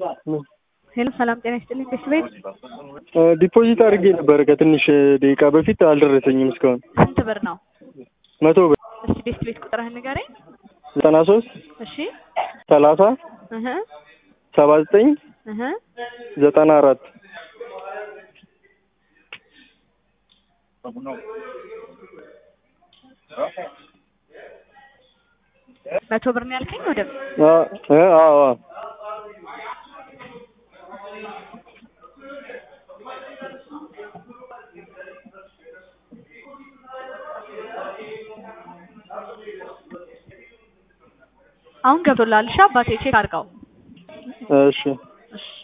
ሄሎ ሰላም ጤና ይስጥልኝ ቤት ቤት ዲፖዚት አድርጌ ነበረ ከትንሽ ደቂቃ በፊት አልደረሰኝም እስካሁን። ስንት ብር ነው? መቶ ብር እስቲ ቤት ቤት ቁጥርህን ንገረኝ። ዘጠና ሶስት እሺ ሰላሳ እህ ሰባ ዘጠኝ እህ ዘጠና አራት መቶ ብር ነው ያልከኝ ወደ አዎ አሁን ገብቶልሃል። እሺ አባቴ ቼክ አድርገው። እሺ እሺ